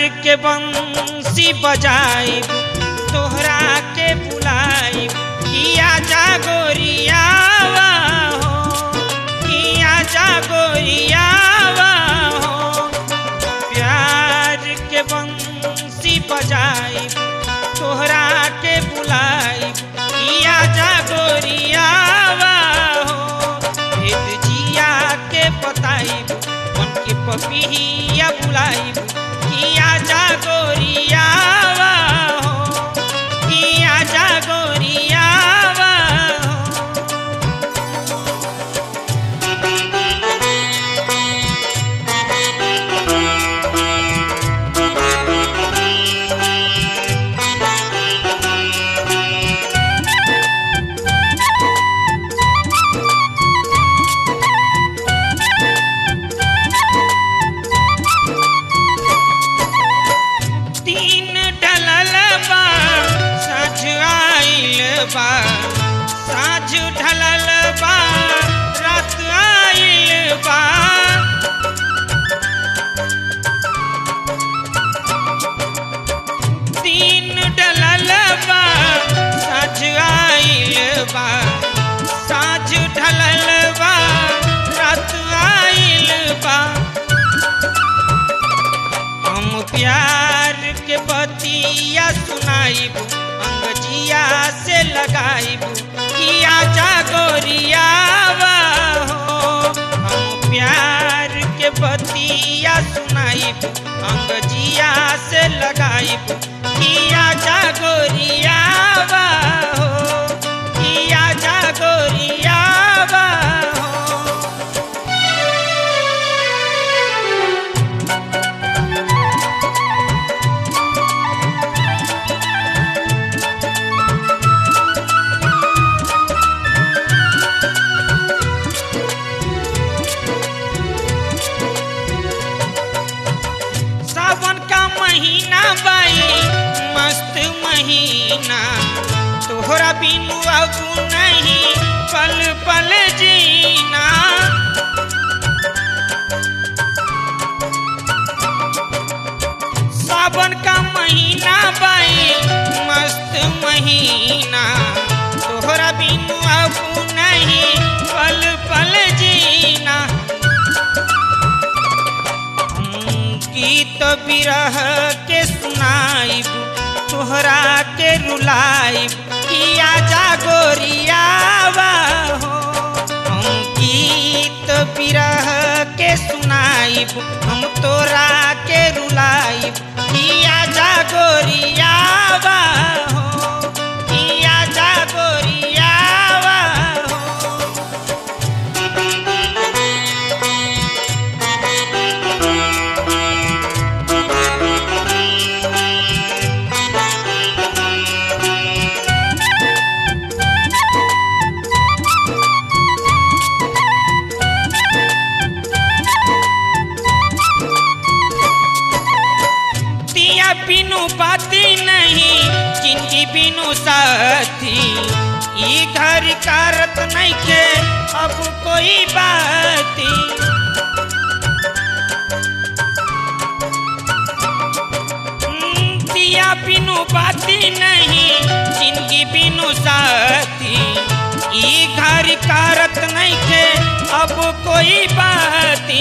के बंसी बजाई तोहरा के बुलाई किया जागोरियावा हो किया जागोरियावा हो प्यार के बंसी बजाई तोहरा के बुलाई किया जागोरियावा हो भेद जिया के बताई मन के पपिया बुलाई किया जागोरियावा हो किया जागोरियावा हो तीन ढलल बा साँझ आइल बा साँझ ढलल बा रात आइल बा तीन ढलल बा साँझ आइल बा साँझ ढलल बा रात आइल बा हम प्यार के बतिया सुनाइब अंगजिया से लगाइब किया जागोरियावा हो हम प्यार के बतिया सुनाइब अंगजिया से लगाइब किया जागोरियावा हो किया जागोरियावा हो सावन का महीना बाई मस्त महीना तोहरा बिनु अब नहीं पल पल जीना सावन का महीना बाई मस्त महीना तोहरा बिनु अब नहीं पल पल जीना हम गीत बिरह के सुनाइब तोहरा के रुलाइब किया जागोरियावा हो हम गीत बिरह के सुनाइब हम तोरा के रुलाइब किया जागोरियावा हो किया जागोरियावा हो दिया बिनु बाती नहीं जिंदगी बिनु साथी ई घर कारत नहीं के अब कोई बाती हम्म, दिया बिनु बाती नहीं जिंदगी बिनु साथी ई घर कारत नहीं के अब कोई बाती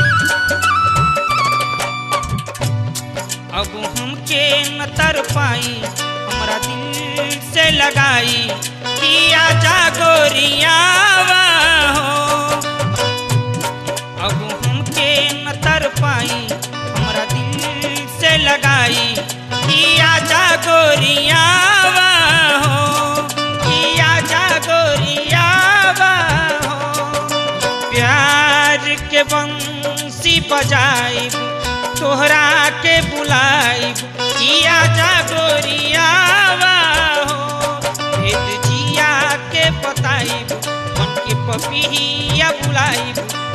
अब हमके न तर पाई हमरा दिल से लगाई किया जागोरियावा हो अब हमके न तर पाई हमरा दिल से लगाई किया जागोरियावा हो किया जागोरियावा हो प्यार के बंसी बजाइब तोहरा के बुलाइब किया जागोरियावा हो भेद जिया के बताइब मन के पपिया बुलाइब